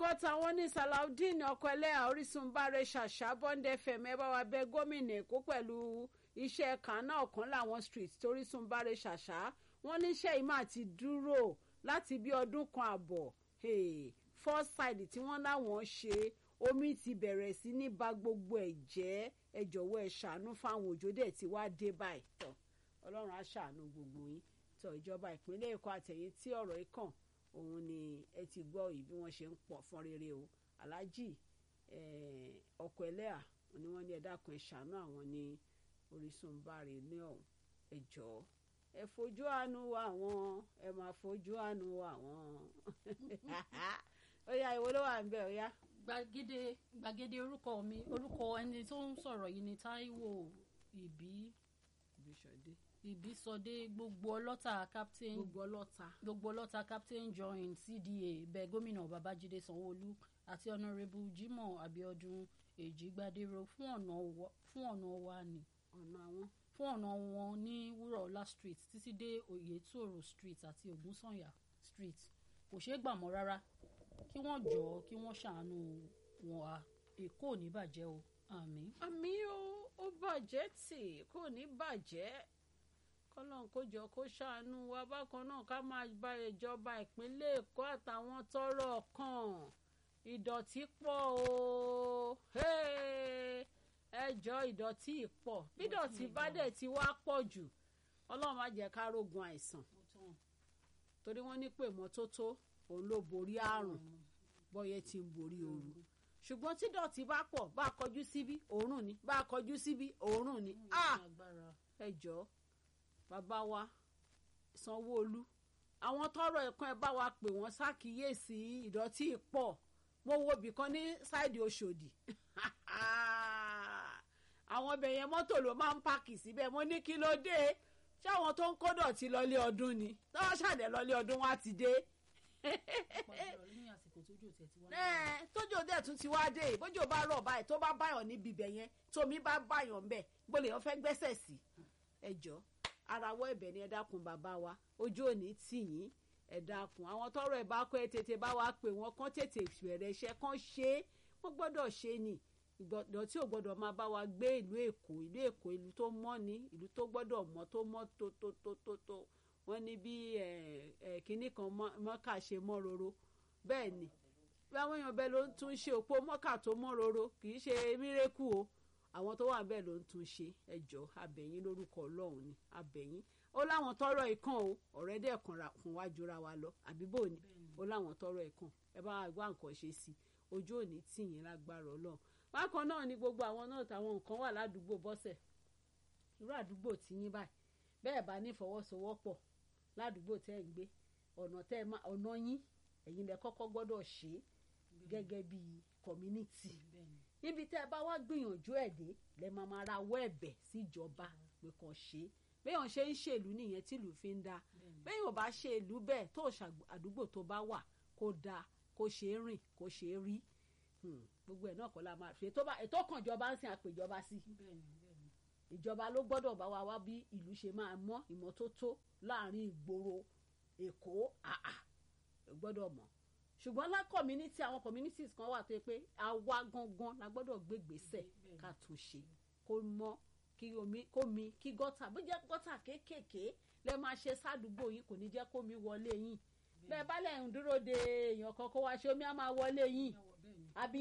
orúkọ táwọn ní salaudeen ọkọ ẹlẹ́yà orísun báre ṣàṣà bond fm ẹ bá wa bẹ gómìnà èkó pẹ̀lú iṣẹ́ kan náà kan láwọn street torísun báre ṣàṣà wọ́n níṣẹ́ yìí máa ti dúró láti bí ọdún kan àbọ̀ first side tí wọ́n láwọn ṣe omi ti bẹ̀rẹ̀ sí ní ba gbogbo ẹ̀ jẹ́ ẹ jọ̀wọ́ ẹ ṣàánú fáwọn òjò dẹ̀ tí wàá dé báyìí tọ̀ ọlọ́run á ṣàánú gbogbo yín tọ̀ ìjọba ìpínlẹ̀ èkó àtẹ̀yìn tí ọ̀rọ̀ yìí kàn òun ni ẹ ti gbọ́ yìí bí wọ́n ṣe ń pọ̀ fún rere o aláàjì ọkọ̀ ẹlẹ́à ni wọ́n ní ẹ dákun ẹ ṣàánú àwọn ní orísun báre ní ọ̀hún ẹ jọ̀ọ́ ẹ fojú àánú wa àwọn ẹ máa fojú àánú wa àwọn ó yá ìwo ló wà ń bẹ̀ ó yá. gbàgede gbàgede orúkọ mi orúkọ ẹni tó ń sọ̀rọ̀ yìí ni Táíwò ìbí ìbísọdé ìbísọdé gbogbo ọlọ́ta captain gbogbo ọlọ́ta gbogbo ọlọ́ta captain join cda bẹ gómìnà babájídé sanwóolu àti ọ̀nàrẹ́bù jimoh abiodun èjìgbadéró fún ọ̀nà wa fún ọ̀nà wa ni ọ̀nà àwọn fún ọ̀nà wọn ní wúrọ̀ọ́lá street títí dé oyetoro street àti ògúnsànyà street kò ṣeé gbà mọ́ rárá kí wọ́n jọ̀ọ́ kí wọ́n ṣàánú wọn à èkó ò ní bàjẹ́ o àmín. àmì ó ó bàjẹ́ tì kò ní bàjẹ́ kọ́lọ́n kó jọ kó ṣàánú wa bákan náà ká máa bá ìjọba ìpínlẹ̀ èkó àtàwọn tọ́rọ̀ kàn ìdọ̀tí pọ̀ o ẹjọ́ ìdọ̀tí pọ̀ bí ìdọ̀tí bá dẹ̀ ti wá pọ̀ jù ọlọ́run má jẹ́ ká rógun àìsàn torí wọ́n ní pé mọ́tótó òun ló borí àrùn bọ́yẹ ti ń borí ooru ṣùgbọ́n tí ìdọ̀tí bá pọ̀ bá a kọjú síbí òórùn ni bá a kọjú síbí òórùn ni ẹjọ́ bàbá wa sanwóolu àwọn tọrọ ẹ̀kan ẹ bá wa pè wọ́n ṣàkíyèsí ìdọ̀tí pọ̀ mo wo ibì kan ní ṣáìdì Ọ̀ṣọ́dì àwọn ọbẹ̀ yẹn mọ́tò ló máa ń pààkì síbẹ̀ mo ní kí ló dé ṣé àwọn tó ń kó dọ̀tí lọlé ọdún ni tọ́wọ́ ṣàdẹ̀ lọlé ọdún wá ti dé. tójò dẹ̀ tún ti wá dé bójò bá rọ̀ báyìí tó bá báyọ̀ níbi ibẹ̀ yẹn tómi bá báyọ̀ ńbẹ̀ gbọ́dọ̀ yẹn fẹ́ gbẹ́sẹ̀ sí ẹjọ́ arawọ́ ẹ̀bẹ̀ ni ẹ dákun bàbá wa ojú òní tì yín ẹ dákun àwọn tọrọ ẹ bá kọ ẹ tètè bá wa pè wọn kán tètè bẹ̀rẹ̀ iṣẹ́ kán ṣe é wọ́n gbọ́dọ̀ ṣe ni ìdọ̀tí ò gbọ́dọ̀ máa bá wa gbé ìlú èkó ìlú èkó ìlú tó mọ́ ni ìlú tó gbọ́dọ̀ mọ́ tó mọ́ tó tó tó tó tó wọ́n ní bí kínní kan mọ́kà ṣe mọ́ roro bẹ́ẹ̀ ni bí àwọn èèyàn bẹ́ẹ̀ ló ń tún ṣe òpó mọ́kà tó mọ́ roro kì í ṣe mírèkù o àwọn tó wà bẹ́ẹ̀ ló ń tún ṣe ẹjọ́ abẹ̀yìn lórúkọ ọlọ́run ni abẹ̀yìn ó láwọn tọrọ ìkan o ọ̀rẹ́ dẹ̀ kan wá jura wa lọ àbí bò ní ó láwọn tọrọ ìkan ẹ bá wa gbá nǹkan ṣe sí ojú òní tì yín lágbára ọlọ́run bákan náà ni gbogbo àwọn náà táwọn nǹkan wà ládùúgbò bọ́sẹ̀ irú àdúgbò tí yín báyìí bẹ́ẹ̀ bá ní fọwọ́sowọ́pọ̀ ládùúgbò tẹ́ ń gbé ọ̀nà tẹ́ ọ̀nà yín ẹ̀yin lẹ kọ́kọ́ gbọ́dọ̀ ṣe gẹ́gẹ́ bí community níbi tẹ́ ẹ bá wá gbìyànjú ẹ̀ dé lẹ́ máa máa rawọ́ ẹ̀bẹ̀ síjọba pé kàn ṣe é béèyàn ṣe ń ṣèlú nìyẹn tìlú fi ń dáa béèyàn bá ṣe ìlú bẹ́ẹ̀ tó àdúgbò tó bá wà kó dáa kó ṣe é rìn kó ṣe é rí gbogbo ẹ̀ náà kọ́ la máa ṣe ètò kan ìjọba ń sin àpèjọba sí ìjọba ló gbọ́dọ̀ bá wa wá bí ìlú ṣe máa mọ́ ìmọ́tótó láàrin ìgboro èkó àà gbọ́dọ̀ mọ̀ ṣùgbọ́n lá community àwọn communities kan wà tó yẹ pé àwa gangan la gbọ́dọ̀ gbé gbèsè ká tún ṣe kó mọ́ kí omi kó mi kí gọ́tà bó jẹ́ gọ́tà kéékèèké lẹ́ máa ṣe sádùúgbò yín kò ní jẹ́ kó mi wọlé yín bẹ́ẹ̀ bá lẹ̀ ń dúró de èèyàn kan kó wá ṣe omi á máa wọlé yín àbí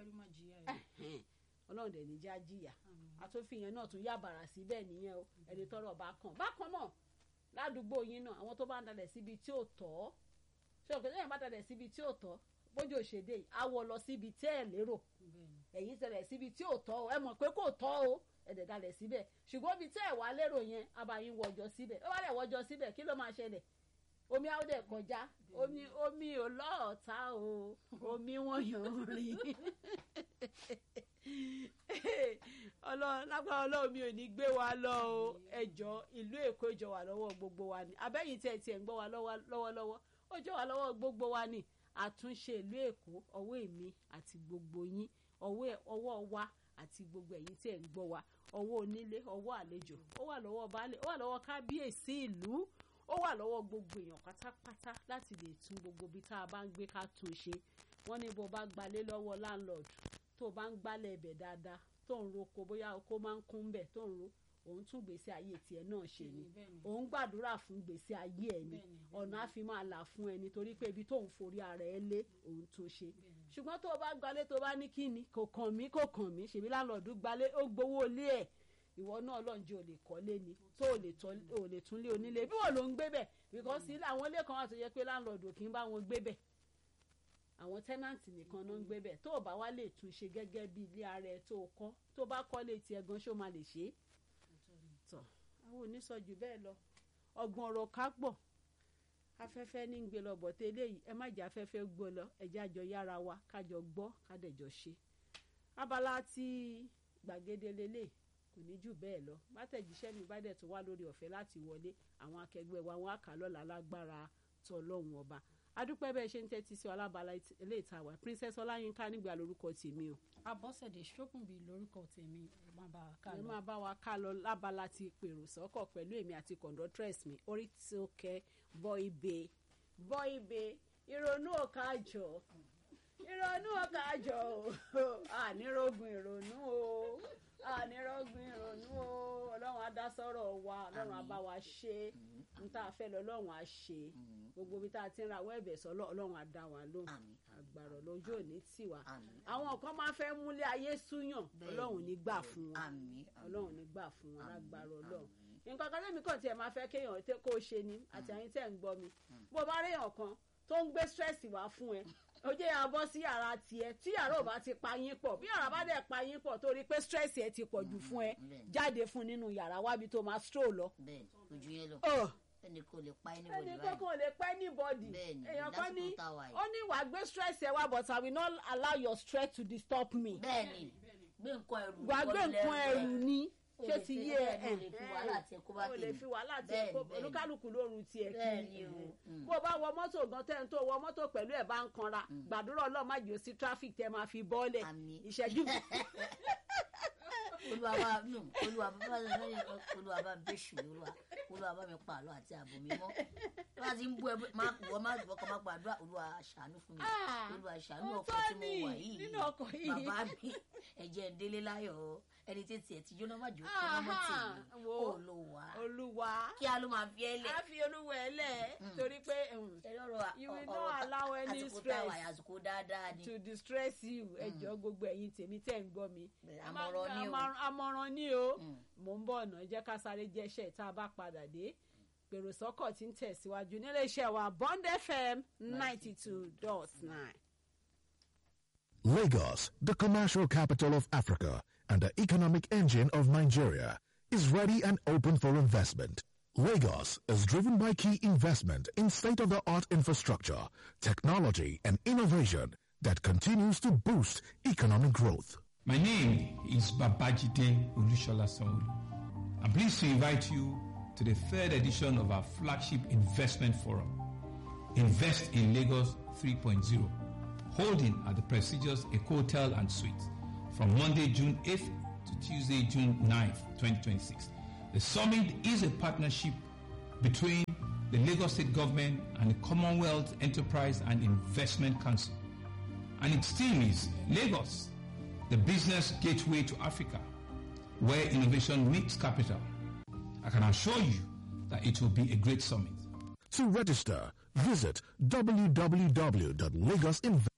ọlọ́run dẹ̀ ní já jìyà àtúnfìyàn náà tún yàbàrà síbẹ̀ nìyẹn o ẹni tọ́rọ̀ bá kàn bákan náà ládùúgbò yín náà àwọn tó bá ń dalẹ̀ síbi tí ò tọ́ ṣé òkè lẹ́yìn bá dalẹ̀ síbi tí ò tọ́ bójú òṣèdè yìí á wọ lọ síbi tí ẹ̀ lérò ẹ̀yin tẹ̀lẹ̀ síbi tí ò tọ́ o ẹ mọ̀ pé kò tọ́ o ẹ̀dẹ̀ dalẹ̀ síbẹ̀ ṣùgbọ́n ibi tí ẹ̀ wá lérò yẹn abayín wọjọ síbẹ̀ ó bá dẹ̀ wọjọ síbẹ̀ kí ló máa ṣẹlẹ̀ omi á dẹ̀ kọjá omi omi ò lọ́ọ̀ta o omi wọ́n yàn rìn ọlọ́run lágbára ọlọ́run mi ò ní gbé wa lọ o ẹjọ́ ìlú èkó jọ wà lọ́wọ́ gbogbo wa ni abẹ́yìn tí ẹ tiẹ̀ ń gbọ́ wa lọ́wọ́lọ́wọ́ ó jọ wà lọ́wọ́ gbogbo wa ni àtúnṣe ìlú èkó ọwọ́ èmi àti gbogbo yín ọwọ́ wa àti gbogbo ẹ̀yin tí ẹ̀ ń gbọ́ wa ọwọ́ onílé ọwọ́ àlejò ó wà lọ́wọ́ baálé ó wà lọ́wọ́ kábíyèsí ìlú ó wà lọ́wọ́ gbogbo èèyàn pátápátá láti lè tún gbogbo ibi tá a bá ń gbé ká tún ṣe wọ́n ní bó bá gbalé lọ́wọ́ landlord tó bá ń gbálẹ̀ ibẹ̀ dáadáa tó ń roko bóyá oko máa ń kún bẹ̀ tó ń ro òun tún gbèsè ayé tiẹ̀ náà ṣe ni Bẹ́ẹ̀ni. òun gbàdúrà fún gbèsè ayé ẹ̀ ni Bẹ́ẹ̀ni, ọ̀nà á fi máa là fún ẹni torí pé ibi tóun forí ara ẹ lé òun tún ṣe ṣùgbọ́n tó o bá gbalé tó o bá ní kíni kò kàn mí kò kàn mí ṣèbí láńlọ́ọ̀dù gbalé ó gbowó ilé ẹ̀ ìwọ náà lọ́njẹ́ ò lè kọ́lé ni tó o lè tọ́- o lè tún lé onílé bí wọ́n ló ń gbé bẹ̀ because ilé àwọn ilé kan wà tó yẹ pé láńlọ́ọ̀dù kì í bá wọn gbé bẹ̀ àwọn tẹ́nàntì nìkan ló ń gbé bẹ̀ tó o bá wá lè tún ṣe gẹ́gẹ́ bí ilé ara ẹ tó o kọ́ tó o bá kọ́lé tiẹ̀ gan ṣó máa lè ṣe é tọ̀ àwọn onísọ̀jù bẹ́ẹ̀ lọ ọgbọ̀n ọ̀rọ̀ ká pọ̀ afẹ́fẹ́ ní ń gbé lọ bọ̀ tẹ́lẹ̀ yìí ẹ má jẹ́ afẹ́fẹ́ gbọ́ lọ ẹ̀jẹ̀ àjọ yára wa kájọ gbọ́ kádẹ̀jọ ṣe abala tí gbàgede lélẹ̀ kò ní jù bẹ́ẹ̀ lọ bátẹ̀jíṣẹ́ mi bá dẹ̀ tó wá lórí ọ̀fẹ́ láti wọlé àwọn akẹgbẹ́ wa wọn á kà lọ́la lágbára tọlọ́hun ọba adúpẹ́ bẹ́ẹ̀ ṣe ń tẹ́tí sí ọlábala ilé ìtawà princess ọláyínká nígbà lórúkọ tèmi o abọ́sẹ̀dé ṣókùnbí lórúkọ tèmi ẹ má bá a ká ẹ lọ. máa bá wa ká lọ lábala ti pèrò sọ́kọ̀ pẹ̀lú èmi àti conductress mi orí tí ó kẹ́ bọ́ ibè bọ́ ibè ìrònú ọ̀kájọ ìrònú ọ̀kájọ o ànírógun ìrònú o ànírógun ìrònú o ọlọ́run á dá sọ́rọ̀ wa ọlọ́run á bá wa ṣe n tá a fẹ́ lọ ọlọ́run á ṣe gbogbo ibi tá a ti ń ra àwọn ẹ̀bẹ̀ sọ ọlọ́run á dá wa lóhùn Àmín. àgbàrọ̀ lójú òní tì wá Àmín. àwọn kan máa fẹ́ múlé ayé súyàn Bẹ́ẹ̀ni. ọlọ́run ní gbà fún wọn Àmín. ọlọ́run ní gbà fún wọn Àmín, lágbára àmín. ọlọ́run nǹkan kan lẹ́mìí kan tiẹ̀ máa fẹ́ kéèyàn tẹ́ kó o ṣe ni àti àyín tẹ̀ ń gbọ́ mi bó o bá réèyàn kan tó ń gbé stress wá fún ẹ ó jẹ́ yàrá bọ́ sí yàrá tiẹ̀ tí yàrá ò bá ti pa yín pọ̀ bí yàrá bá dẹ̀ pa yín pọ̀ torí pé stress ẹ ti pọ̀ jù fún ẹ bẹ́ẹ̀ni. jáde fún nínú yàrá wábi tó máa stroll lọ. bẹ́ẹ̀ ojú yẹn lọ Ugh ẹnì kò lè pa anybody ẹni báyìí kankan lè pẹ́ ní bọ́dì Bẹ́ẹ̀ni, èèyàn kan ní lásìkò tá a wà yìí. ó ní wàá gbé stress ẹ wá but I will not allow your stress to disturb me bẹ́ẹ̀ni gbé nǹkan ẹrù wàá gbé nǹkan ẹrù ni O ṣé lè ti fi- yé ẹ bẹ́ẹ̀ni, o lè fi wàhálà tiẹ̀ kó bá o lè tèmi. fi wàhálà tiẹ̀ Bẹ́ẹ̀ni, kó bẹ́ẹ̀ni. olúkálùkù lórun tiẹ̀ Bẹ́ẹ̀ni kí o, mm. bó o bá wọ mọ́tò gan tẹ́ ń tó wọ mọ́tò pẹ̀lú ẹ̀ bá ń kanra gbàdúrà ọlọ́run má jò sí traffic tẹ́ máa fi bọ́ọ̀lẹ̀ Àmín. ìṣẹ́jú olúwa bá nù olúwa bá bá lẹ́yìn olúwa bá bẹ́ ṣù olúwa olúwa bá mi pa àlọ́ àti ààbò mi mọ́ bá a ti ń bú ẹ má wọ́n má wọ́n kọ́ má gbàdúrà olúwa ṣàánú fún mi Ah, olúwa ṣàánú ó ọkọ̀ tọ́ tí mo ni, wà yìí nínú ọkọ̀ yìí. bàbá mi ẹ̀jẹ̀ ń délé láyọ̀ o. ẹni tí tiẹ̀ ti jóná má jò ó kọ́ mọ́ tì Aha, mí wo. olúwa olúwa kí a ló máa fi ẹ́ lẹ̀ á fi olúwa ẹ lẹ̀ torí pé um, ẹ̀rí ọ̀rọ̀ You will ọ̀rọ̀ not allow any àsìkò tá a wà stress. yìí, àsìkò dáadáa ni to distress you ẹjọ́ gbogbo ẹ̀yin tèmi tẹ́ ń gbọ́ mi Bẹ́ẹ̀, Ẹ má- àmọ̀ràn ni o. àmọ̀ràn- àmọ̀ràn ni o Mm. mò ń bọ̀ ọ̀nà jẹ́ ká sáré jẹ́ṣẹ́ tá a bá padà dé pèrò sọ́kọ̀ tí ń tẹ̀síwájú nílé iṣẹ́ wa Bond FM ninety two dot nine. Lagos, the commercial capital of Africa and the economic engine of Nigeria, is ready and open for investment. Lagos is driven by key investment in state-of-the-art infrastructure, technology, and innovation that continues to boost economic growth. My name is Babajide Olushola Sanwo. I'm pleased to invite you to the third edition of our flagship investment forum, Invest in Lagos 3.0, holding at the prestigious Eco Hotel and Suites from Monday, June 8th to Tuesday, June 9th, 2026. The summit is a partnership between the Lagos State Government and the Commonwealth Enterprise and Investment Council. And its theme is Lagos, the business gateway to Africa, where innovation meets capital. I can assure you that it will be a great summit. To register, visit www.lagosinvest.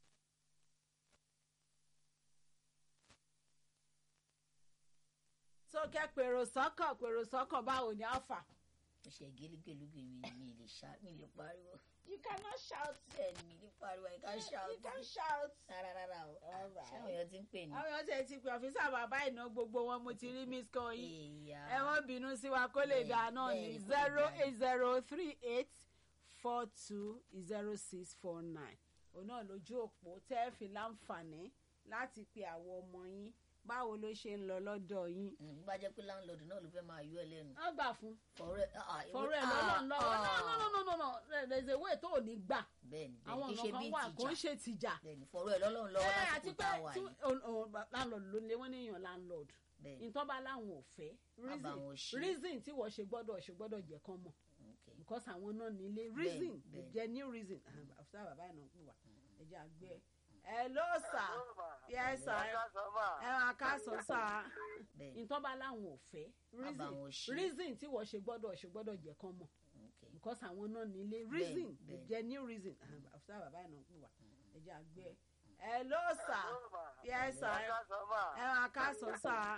sókè pèrò sọ́kọ̀ pèrò sọ́kọ̀ báwo ni alpha. mo ṣe gélégélúgé mi mi lè ṣá mi lè pariwo you cannot shout bẹ́ẹ̀ ni mi lè pariwo I can shout you can shout. rárá rárá o Alright. ṣé àwọn èèyàn ti ń pè ní. àwọn èèyàn tẹ̀ ti pè ọ́fíìsà bàbá ìná gbogbo wọn mo ti rí miss call yìí. Ìyá. ẹ wọ́n bínú sí wa kó lè Bẹ́ẹ̀, dà náà bẹ́ẹ̀ ní ni, kó lè zero dà ní. eight zero three eight four two zero six four nine òun náà lójú òpó tẹ́ ẹ fi láǹfààní láti pe àwọn ọmọ yín báwo ló ṣe ń lọ lọ́dọ̀ yín. Mm, bó bá jẹ́ pé láńlọ́ọ̀dù náà ló fẹ́ máa yọ ẹ lẹ́nu. wọ́n gbà fún fọ̀rọ̀ ẹ̀ ah, ìwé- fọ̀rọ̀ ẹ̀ ah, lọ́nà lọ́wọ́ ah. no no no no no there is a way tó ò ní gbà bẹ́ẹ̀ni àwọn bẹ́ẹ̀ni kì í ọ̀nà ṣe kan wà bí kò ń tìjà ṣe tìjà. bẹ́ẹ̀ni fọ̀rọ̀ ẹ̀ lọ́lọ́run lọ́wọ́ ẹ àti lásìkò pé tá a wà tí yìí. landlord ló lé wọ́n níyàn landlord bẹ́ẹ̀ni nǹkan bá láwọn ò fẹ́ Má bá wọn reason ṣe. reason tí wọ́n ṣe gbọ́dọ̀ ṣe gbọ́dọ̀ jẹ́ kán mọ̀ okay. because àwọn náà nílé reason bẹ́ẹ̀ni. jẹ́ new reason àfúsá bàbá ẹ̀ náà ń pè wá ẹ jẹ́ àgbẹ̀ ẹ ló sà yẹ sà ẹ máa ká sọ sà bẹ́ẹ̀ nǹkan bá láwọn ò fẹ́ Má bá wọn ṣe. reason tí wọ́n ṣe gbọ́dọ̀ ṣe gbọ́dọ̀ jẹ́ kán mọ̀ okay. because àwọn náà nílé reason bẹ́ẹ̀. jẹ́ new reason àfúsà bàbá ẹ̀ náà ń pè wá ẹ jẹ́ àgbẹ̀ ẹ ló sà yẹ sà ẹ ẹ máa ká sọ sà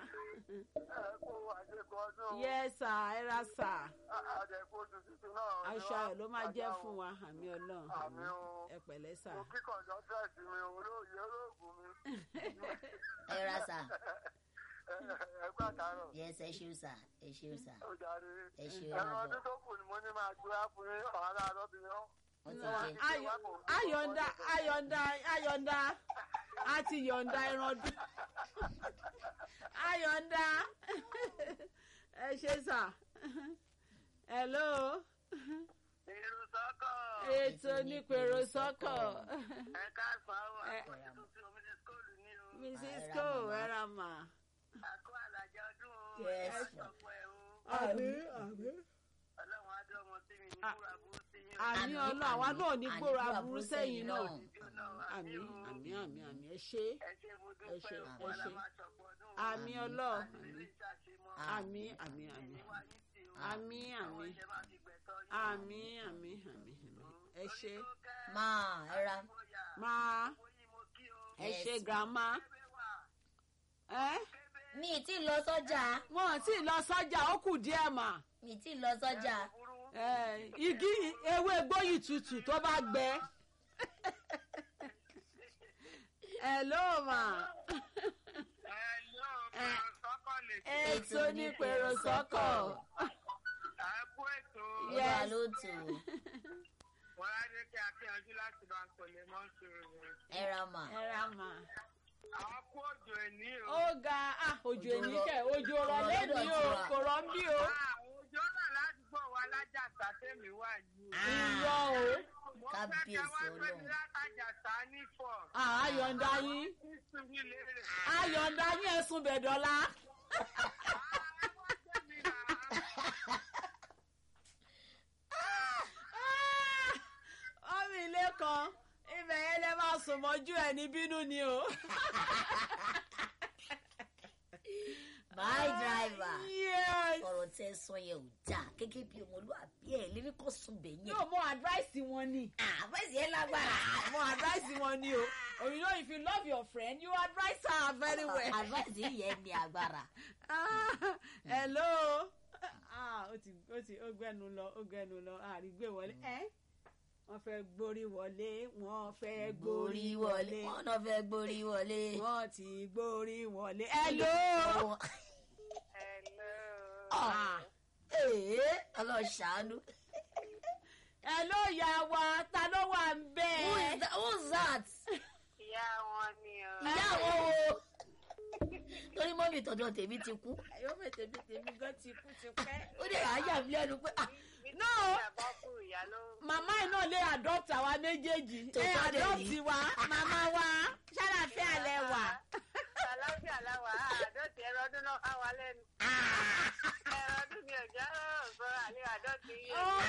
yẹ sà ẹ ra sà aṣọ ayọ̀ ló máa jẹ́ fún wa àmì ọlọ́run Àmín o. ẹ pẹ̀lẹ́ sà Mo kí kọ̀ǹdọ́tẹ̀sì mi olóòye olóògùn mi. ẹ ra sà Ẹ gbà dáràn. yes ẹ ṣeun sà ẹ ṣeun sà Ó darí. ẹ ṣeun Ẹran àbọ̀ ọdún tó kù ni mo ní máa gbé wá fún yín ọ̀hán láàárọ̀ bí yán. wọ́n ti Ayọ̀- jẹ ayọ̀ǹda ayọ̀ǹda ayọ̀ǹda a ti yọ̀ǹda ẹran ọdún ayọ̀ǹda ẹ ṣe sà hello Irú sọ́kọ̀. ètò onípèrò sọ́kọ̀ Ẹ káàsán o. Ẹ- Àkóyè tuntun omi ní skóòlù ní o. mrs cole ẹ̀rà mà Àkó àlàjẹ ọdún o. Yes, Ẹ ma. sọ̀pọ̀ ẹ̀ o. àmì àmì Ọlọ́run á dé ọmọ sí mi ní Ah. kúrò àbúrò sí yín o. àmì ọlọ́ àwa náà ní gbòòrò aburú sẹ́yìn náà Ìjọ náà àmì o. àmì àmì àmì ẹ ṣe Ẹ ṣe mo Ẹ dúpẹ́ ṣe, o. ẹ Wọ́n ṣe. máa ṣọ̀pọ̀ ọdún o. àmì ọlọ́ Àti ilé ìṣàṣemọ́. àmì àmì àmì Ìwà yín sí o. àmì Àwọn àmì ìṣẹ́ máa fi gbẹ̀tọ́ yín. àmì àmì àmì àmì ẹ ṣe máa ẹ ra máa ẹ Yes. ṣe grandma ẹ mi ì tí ì lọ sọ́jà wọn ò tí ì lọ sọ́jà ó kù díẹ̀ mà mi ì tí ì lọ sọ́jà ẹ, igi ewé gbóyì tutù tó bá gbẹ ẹ ló mà ètò onípèrò sọ́kọ̀ olúwa Yes. ló tò ó ẹ ra mà ẹ ra mà Àkó òjò ẹ̀ní o. ó ga ah, òjò Òjò èní rọ̀- kẹ òjò rọ̀ rọ̀ lẹ́ni lọ́dọ̀ o tiwa. kò rọ̀ ń bí o Òjò náà ládùúgbò wa lájàsá tèmi wà yìí. irọ́ o Mo fẹ́ Kábíyèsí ká wá gbé mi Ọlọ́run. látàjàsá ní fọ̀. Ah, ayọ̀ǹda yín Sísun mi lérè. ayọ̀ǹda yín ẹ̀sùn bẹ̀dọ̀lá. Àwọn gbé mi rà á. ọmọ ilé kan ibẹ̀ yẹn lè máa sùn mọ́jú ẹ̀ ní bínú ni o. my driver yes. ọ̀rọ̀ tẹ sọ yẹn ò dáa gẹ́gẹ́ bí ọmọlúwàbí ẹ̀ lérí kó sùn bẹ̀ yẹn yóò mọ advice wọn ni. àbẹ̀sì yẹn lágbára mọ advice wọn ni o. Oh, you know if you love your friend you advise her very well. àbẹ̀sì yẹn ní agbára Ah, hello. Ah, ó ti ó ti ó gbẹnu lọ ó gbẹnu lọ àrígbé wọlé. ẹ wọ́n fẹ́ gborí wọlé wọ́n fẹ́ gborí gborí wọlé wọlé wọn náà fẹ́ gborí wọlé. wọ́n ti gborí wọlé. hello. Hello. Ah. Ee, Ọlọ́run ṣàánú. hello ya wa ta ló wà ń Who bẹ́ẹ̀. is that? Who's that? Ìyá wọn ni o. Ìyá àwọn wo? Torí mọ́mí tọ̀dọ̀ tèmi ti kú. yóò fẹ́ tèmi tèmi gan ti kú ti pẹ́. Ó dẹ̀ àyà mi lẹ́nu pé ah no Bàbá kú ìyá ló. màmá yìí náà lè adopt àwa méjèèjì Tó ẹ tọ́ dẹ̀ adopt ní. wa màmá wa ṣàlàfẹ́ àlẹ́ wà. Àlàáfíà láwà á àdọ́tì ẹ̀rọ ọdún náà ká wa lẹ́nu. Ẹ̀rọ ọdún ni ọ̀já rọrùn sọ àlẹ́ àdọ́tì yìí. ó